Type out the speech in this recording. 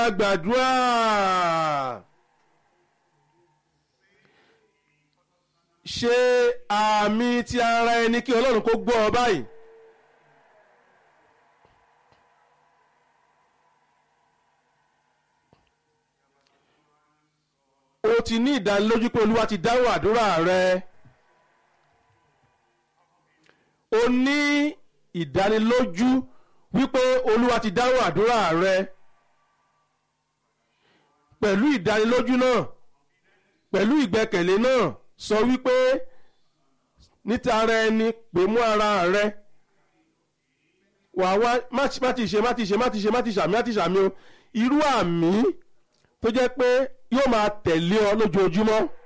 gbàdúrà. ṣe àmì ti ara ẹni kí ọlọ́run kó gbọ́ ọ báyìí. o ti ní ìdánilójú pé olúwa ti dáhùn àdúrà rẹ. o ní ìdánilójú wípé olúwa ti dáhùn àdúrà rẹ. pẹ̀lú ìdánilójú náà pẹ̀lú ìgbẹ́kẹ̀lé náà sọ wípé níta ara ẹni pè mú ara rẹ wàá wá má ti ṣe má ti ṣe má ti ṣe má ti ṣàmì má ti ṣàmì o irú àmì tó jẹ́ pé yóò máa tẹ̀lé ọ lójoojúmọ́